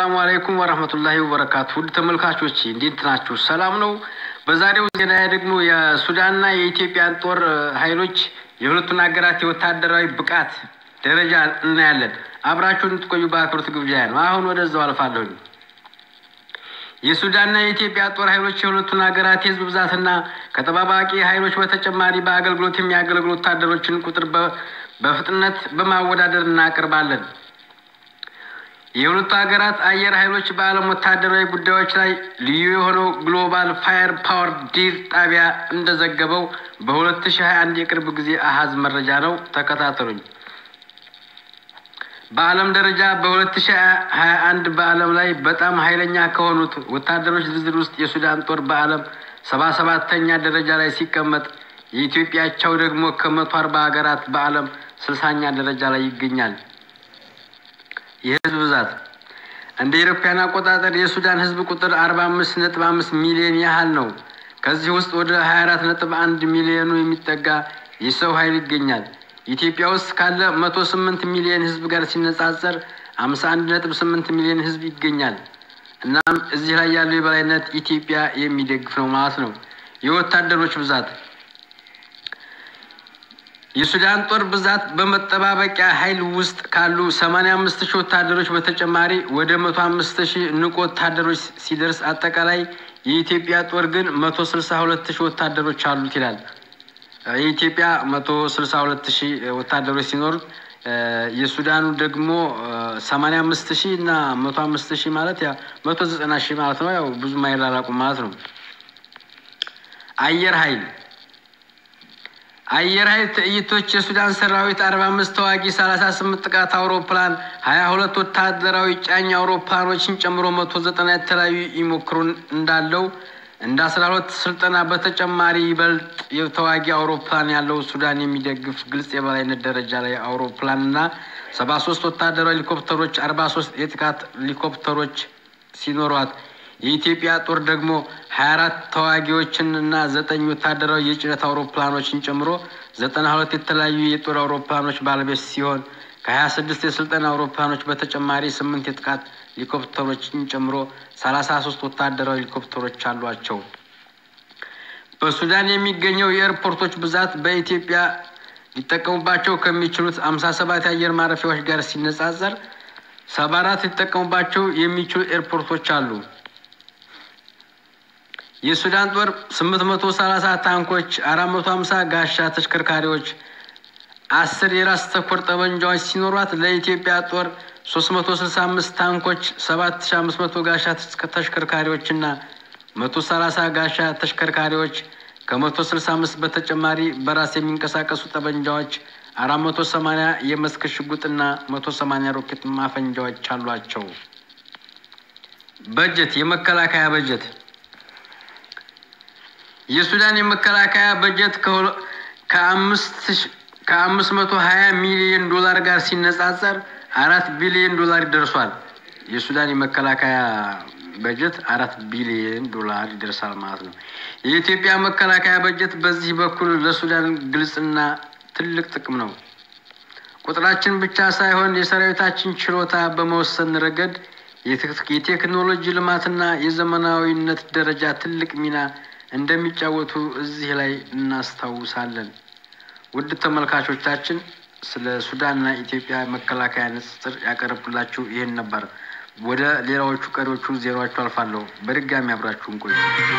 ሰላሙ አለይኩም ወረህመቱላሂ ወበረካቱ። ውድ ተመልካቾች እንዴት ናችሁ? ሰላም ነው። በዛሬው ዜና ደግሞ የሱዳንና የኢትዮጵያን ጦር ኃይሎች የሁለቱን ሀገራት የወታደራዊ ብቃት ደረጃ እናያለን። አብራችሁን እንድትቆዩ በአክብሮት ግብዣ ነው። አሁን ወደዛው አልፋለሁኝ። የሱዳንና የኢትዮጵያ ጦር ኃይሎች የሁለቱን ሀገራት የህዝብ ብዛትና ከተጠባባቂ ኃይሎች በተጨማሪ በአገልግሎት የሚያገለግሉ ወታደሮችን ቁጥር በፍጥነት በማወዳደር እናቀርባለን። የሁለቱ ሀገራት አየር ኃይሎች በዓለም ወታደራዊ ጉዳዮች ላይ ልዩ የሆነው ግሎባል ፋየር ፓወር ዲር ጣቢያ እንደዘገበው በ2021 የቅርብ ጊዜ አሃዝ መረጃ ነው። ተከታተሉኝ። በዓለም ደረጃ በ2021 በዓለም ላይ በጣም ኃይለኛ ከሆኑት ወታደሮች ዝርዝር ውስጥ የሱዳን ጦር በዓለም ሰባ ሰባተኛ ደረጃ ላይ ሲቀመጥ የኢትዮጵያቸው ደግሞ ከመቶ አርባ ሀገራት በዓለም ስልሳኛ ደረጃ ላይ ይገኛል። የህዝብ ብዛት እንደ ኢትዮጵያን አቆጣጠር የሱዳን ህዝብ ቁጥር አርባ አምስት ነጥብ አምስት ሚሊዮን ያህል ነው። ከዚህ ውስጥ ወደ ሀያ አራት ነጥብ አንድ ሚሊዮኑ የሚጠጋ የሰው ኃይል ይገኛል። ኢትዮጵያ ውስጥ ካለ መቶ ስምንት ሚሊዮን ህዝብ ጋር ሲነጻጸር አምሳ አንድ ነጥብ ስምንት ሚሊዮን ህዝብ ይገኛል። እናም እዚህ ላይ ያለው የበላይነት ኢትዮጵያ የሚደግፍ ነው ማለት ነው። የወታደሮች ብዛት የሱዳን ጦር ብዛት በመጠባበቂያ ኃይል ውስጥ ካሉ 85 ሺህ ወታደሮች በተጨማሪ ወደ 105 ሺህ ንቁ ወታደሮች ሲደርስ አጠቃላይ የኢትዮጵያ ጦር ግን 162 ሺህ ወታደሮች አሉት ይላል። የኢትዮጵያ 162 ሺህ ወታደሮች ሲኖሩት የሱዳኑ ደግሞ 85 ሺህ እና 105 ሺህ ማለት ያ 190 ሺህ ማለት ነው። ያው ብዙ አይራራቁም ማለት ነው። አየር ኃይል አየር ኃይል ትዕይንቶች የሱዳን ሰራዊት አርባ አምስት ተዋጊ ሰላሳ ስምንት ጥቃት አውሮፕላን ሀያ ሁለት ወታደራዊ ጫኝ አውሮፕላኖችን ጨምሮ መቶ ዘጠና የተለያዩ ይሞክሩ እንዳለው እንደ አስራ ሁለት ስልጠና በተጨማሪ ይበልጥ የተዋጊ አውሮፕላን ያለው ሱዳን የሚደግፍ ግልጽ የበላይነት ደረጃ ላይ አውሮፕላን እና ሰባ ሶስት ወታደራዊ ሄሊኮፕተሮች አርባ ሶስት የጥቃት ሄሊኮፕተሮች ሲኖሯት የኢትዮጵያ ጦር ደግሞ ሀያ አራት ተዋጊዎችን እና ዘጠኝ ወታደራዊ የጭነት አውሮፕላኖችን ጨምሮ ዘጠና ሁለት የተለያዩ የጦር አውሮፕላኖች ባለቤት ሲሆን ከሀያ ስድስት የስልጠና አውሮፕላኖች በተጨማሪ ስምንት የጥቃት ሄሊኮፕተሮችን ጨምሮ ሰላሳ ሶስት ወታደራዊ ሄሊኮፕተሮች አሏቸው። በሱዳን የሚገኘው የኤርፖርቶች ብዛት በኢትዮጵያ ሊጠቀሙባቸው ከሚችሉት አምሳ ሰባት የአየር ማረፊያዎች ጋር ሲነጻጸር ሰባ አራት ሊጠቀሙባቸው የሚችሉ ኤርፖርቶች አሉ። የሱዳን ጦር 830 ታንኮች፣ 450 ጋሻ ተሽከርካሪዎች፣ አስር የራስ ተኮር ጠመንጃዎች ሲኖሯት ለኢትዮጵያ ጦር 365 ታንኮች፣ 7500 ጋሻ ተሽከርካሪዎች እና 130 ጋሻ ተሽከርካሪዎች ከ165 በተጨማሪ በራስ የሚንቀሳቀሱ ጠመንጃዎች 480 የመስክ ሽጉጥና 180 ሮኬት ማፈንጃዎች አሏቸው። በጀት የመከላከያ በጀት የሱዳን የመከላከያ በጀት ከአምስት መቶ ሀያ ሚሊዮን ዶላር ጋር ሲነጻጸር አራት ቢሊዮን ዶላር ይደርሷል። የሱዳን የመከላከያ በጀት አራት ቢሊዮን ዶላር ይደርሳል ማለት ነው። የኢትዮጵያ መከላከያ በጀት በዚህ በኩል ለሱዳን ግልጽና ትልቅ ጥቅም ነው። ቁጥራችን ብቻ ሳይሆን የሰራዊታችን ችሎታ በመወሰን ረገድ የቴክኖሎጂ ልማትና የዘመናዊነት ደረጃ ትልቅ ሚና እንደሚጫወቱ እዚህ ላይ እናስታውሳለን። ውድ ተመልካቾቻችን ስለ ሱዳንና ኢትዮጵያ መከላከያ ንጽጽር ያቀረብኩላችሁ ይህን ነበር። ወደ ሌላዎቹ ቀሪዎቹ ዜናዎቹ አልፋለሁ። በድጋሚ አብራችሁን ቆዩ።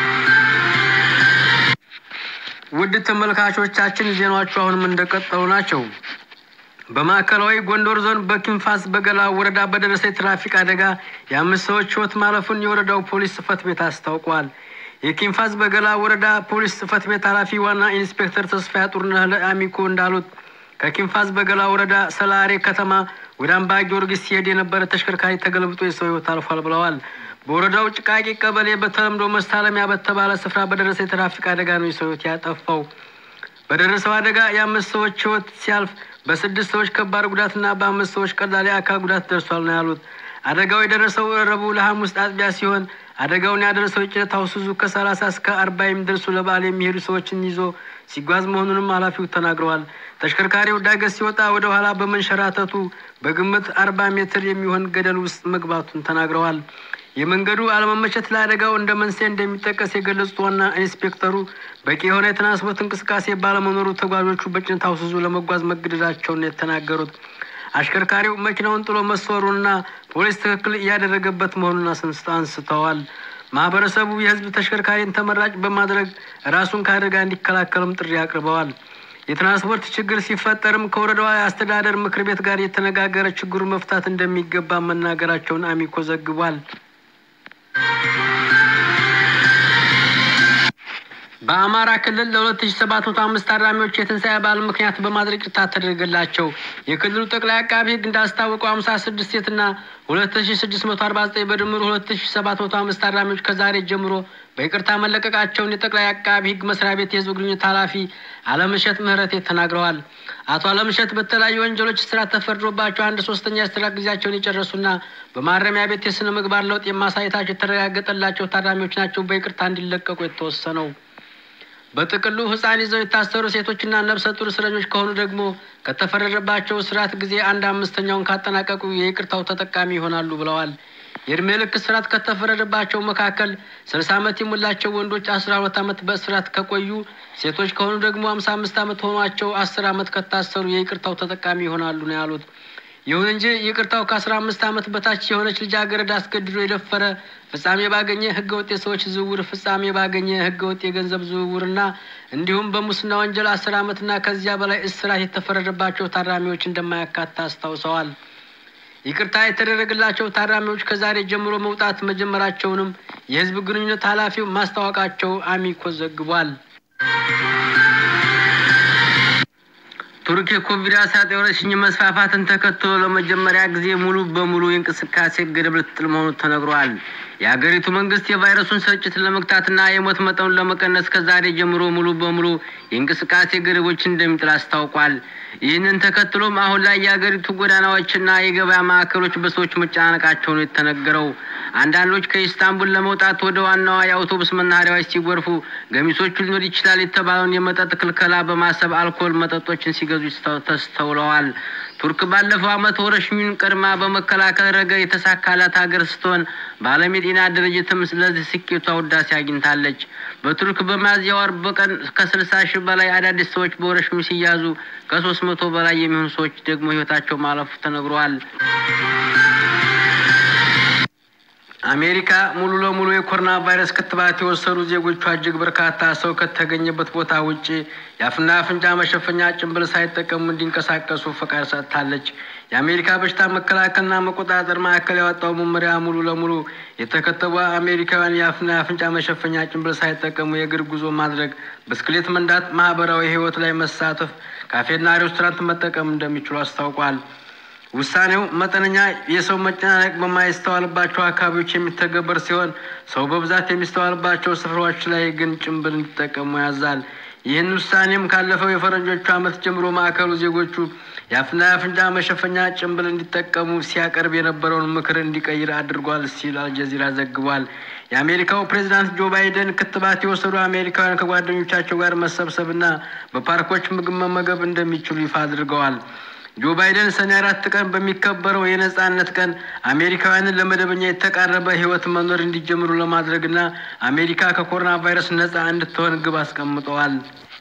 ውድ ተመልካቾቻችን ዜናዎቹ አሁንም እንደቀጠሉ ናቸው። በማዕከላዊ ጎንደር ዞን በኪንፋስ በገላ ወረዳ በደረሰ የትራፊክ አደጋ የአምስት ሰዎች ሕይወት ማለፉን የወረዳው ፖሊስ ጽሕፈት ቤት አስታውቋል። የኪንፋስ በገላ ወረዳ ፖሊስ ጽሕፈት ቤት ኃላፊ ዋና ኢንስፔክተር ተስፋዬ ጡርነህ ለአሚኮ እንዳሉት ከኪንፋስ በገላ ወረዳ ሰላሬ ከተማ ወደ አምባ ጊዮርጊስ ሲሄድ የነበረ ተሽከርካሪ ተገልብጦ የሰው ሕይወት አልፏል ብለዋል። በወረዳው ጭቃቂ ቀበሌ በተለምዶ መስታለሚያ በተባለ ስፍራ በደረሰ የትራፊክ አደጋ ነው የሰው ሕይወት ያጠፋው። በደረሰው አደጋ የአምስት ሰዎች ሕይወት ሲያልፍ በስድስት ሰዎች ከባድ ጉዳትና በአምስት ሰዎች ቀላል የአካል ጉዳት ደርሷል ነው ያሉት። አደጋው የደረሰው ረቡዕ ለሐሙስ አጥቢያ ሲሆን አደጋውን ያደረሰው የጭነት አውሱዙ ከሰላሳ እስከ አርባ የሚደርሱ ለበዓል የሚሄዱ ሰዎችን ይዞ ሲጓዝ መሆኑንም ኃላፊው ተናግረዋል። ተሽከርካሪው ዳገት ሲወጣ ወደ ኋላ በመንሸራተቱ በግምት አርባ ሜትር የሚሆን ገደል ውስጥ መግባቱን ተናግረዋል። የመንገዱ አለመመቸት ለአደጋው እንደ መንስኤ እንደሚጠቀስ የገለጹት ዋና ኢንስፔክተሩ በቂ የሆነ የትራንስፖርት እንቅስቃሴ ባለመኖሩ ተጓዦቹ በጭነት አውስዞ ለመጓዝ መገደዳቸውን የተናገሩት አሽከርካሪው መኪናውን ጥሎ መሰወሩንና ፖሊስ ትክክል እያደረገበት መሆኑን አንስተዋል። ማህበረሰቡ የህዝብ ተሽከርካሪን ተመራጭ በማድረግ ራሱን ከአደጋ እንዲከላከልም ጥሪ አቅርበዋል። የትራንስፖርት ችግር ሲፈጠርም ከወረዳዋ የአስተዳደር ምክር ቤት ጋር የተነጋገረ ችግሩን መፍታት እንደሚገባ መናገራቸውን አሚኮ ዘግቧል። በአማራ ክልል ለሁለት ሺ ሰባት መቶ አምስት ታራሚዎች የትንሣኤ በዓል ምክንያት በማድረግ ይቅርታ ተደረገላቸው። የክልሉ ጠቅላይ አቃቢ ሕግ እንዳስታወቀው ሀምሳ ስድስት ሴትና ሁለት ሺ ስድስት መቶ አርባ ዘጠኝ በድምሩ ሁለት ሺ ሰባት መቶ አምስት ታራሚዎች ከዛሬ ጀምሮ በይቅርታ መለቀቃቸውን የጠቅላይ አቃቢ ሕግ መስሪያ ቤት የህዝብ ግንኙነት ኃላፊ አለምሸት ምህረቴ ተናግረዋል። አቶ አለምሸት በተለያዩ ወንጀሎች እስራት ተፈርዶባቸው አንድ ሶስተኛ የእስራት ጊዜያቸውን የጨረሱና በማረሚያ ቤት የስነ ምግባር ለውጥ የማሳየታቸው የተረጋገጠላቸው ታራሚዎች ናቸው በይቅርታ እንዲለቀቁ የተወሰነው። በጥቅሉ ህፃን ይዘው የታሰሩ ሴቶችና ነፍሰ ጡር እስረኞች ከሆኑ ደግሞ ከተፈረደባቸው እስራት ጊዜ አንድ አምስተኛውን ካጠናቀቁ የይቅርታው ተጠቃሚ ይሆናሉ ብለዋል። የእድሜ ልክ እስራት ከተፈረደባቸው መካከል ስልሳ ዓመት የሞላቸው ወንዶች አስራ ሁለት ዓመት በእስራት ከቆዩ፣ ሴቶች ከሆኑ ደግሞ ሀምሳ አምስት ዓመት ሆኗቸው አስር ዓመት ከታሰሩ የይቅርታው ተጠቃሚ ይሆናሉ ነው ያሉት። ይሁን እንጂ ይቅርታው ከአስራ አምስት ዓመት በታች የሆነች ልጃገረድ አስገድዶ የደፈረ ፍጻሜ ባገኘ ህገወጥ የሰዎች ዝውውር፣ ፍጻሜ ባገኘ ህገወጥ የገንዘብ ዝውውርና እንዲሁም በሙስና ወንጀል አስር ዓመትና ከዚያ በላይ እስራት የተፈረደባቸው ታራሚዎች እንደማያካትት አስታውሰዋል። ይቅርታ የተደረገላቸው ታራሚዎች ከዛሬ ጀምሮ መውጣት መጀመራቸውንም የህዝብ ግንኙነት ኃላፊው ማስታወቃቸው አሚኮ ዘግቧል። ቱርክ የኮቪድ አስራ ዘጠኝ ወረርሽኝ መስፋፋትን ተከትሎ ለመጀመሪያ ጊዜ ሙሉ በሙሉ የእንቅስቃሴ ገደብ ልትጥል መሆኑ ተነግሯል። የሀገሪቱ መንግስት የቫይረሱን ስርጭት ለመግታትና የሞት መጠኑን ለመቀነስ ከዛሬ ጀምሮ ሙሉ በሙሉ የእንቅስቃሴ ገደቦችን እንደሚጥል አስታውቋል። ይህንን ተከትሎም አሁን ላይ የሀገሪቱ ጎዳናዎችና የገበያ ማዕከሎች በሰዎች መጨናነቃቸው ነው የተነገረው። አንዳንዶች ከኢስታንቡል ለመውጣት ወደ ዋናዋ የአውቶቡስ መናኸሪያዎች ሲጎርፉ ገሚሶቹ ሊኖር ይችላል የተባለውን የመጠጥ ክልከላ በማሰብ አልኮል መጠጦችን ሲገዙ ተስተውለዋል። ቱርክ ባለፈው ዓመት ወረርሽኙን ቀድማ በመከላከል ረገድ የተሳካላት ሀገር ስትሆን በዓለም የጤና ድርጅትም ስለዚህ ስኬቷ ውዳሴ አግኝታለች። በቱርክ በሚያዝያ ወር በቀን ከስልሳ ሺህ በላይ አዳዲስ ሰዎች በወረርሽኙ ሲያዙ ከሶስት መቶ በላይ የሚሆኑ ሰዎች ደግሞ ህይወታቸው ማለፉ ተነግሯል። አሜሪካ ሙሉ ለሙሉ የኮሮና ቫይረስ ክትባት የወሰዱ ዜጎቿ እጅግ በርካታ ሰው ከተገኘበት ቦታ ውጭ የአፍና አፍንጫ መሸፈኛ ጭንብል ሳይጠቀሙ እንዲንቀሳቀሱ ፈቃድ ሰጥታለች። የአሜሪካ በሽታ መከላከልና መቆጣጠር ማዕከል ያወጣው መመሪያ ሙሉ ለሙሉ የተከተቡ አሜሪካውያን የአፍና የአፍንጫ መሸፈኛ ጭንብል ሳይጠቀሙ የእግር ጉዞ ማድረግ፣ ብስክሌት መንዳት፣ ማህበራዊ ህይወት ላይ መሳተፍ፣ ካፌና ሬስቶራንት መጠቀም እንደሚችሉ አስታውቋል። ውሳኔው መጠነኛ የሰው መጨናነቅ በማይስተዋልባቸው አካባቢዎች የሚተገበር ሲሆን ሰው በብዛት የሚስተዋልባቸው ስፍራዎች ላይ ግን ጭንብል እንዲጠቀሙ ያዛል። ይህን ውሳኔም ካለፈው የፈረንጆቹ ዓመት ጀምሮ ማዕከሉ ዜጎቹ የአፍና የአፍንጫ መሸፈኛ ጭንብል እንዲጠቀሙ ሲያቀርብ የነበረውን ምክር እንዲቀይር አድርጓል ሲል አልጀዚራ ዘግቧል። የአሜሪካው ፕሬዚዳንት ጆ ባይደን ክትባት የወሰዱ አሜሪካውያን ከጓደኞቻቸው ጋር መሰብሰብና በፓርኮች ምግብ መመገብ እንደሚችሉ ይፋ አድርገዋል። ጆ ባይደን ሰኔ አራት ቀን በሚከበረው የነጻነት ቀን አሜሪካውያንን ለመደበኛ የተቃረበ ሕይወት መኖር እንዲጀምሩ ለማድረግና አሜሪካ ከኮሮና ቫይረስ ነጻ እንድትሆን ግብ አስቀምጠዋል።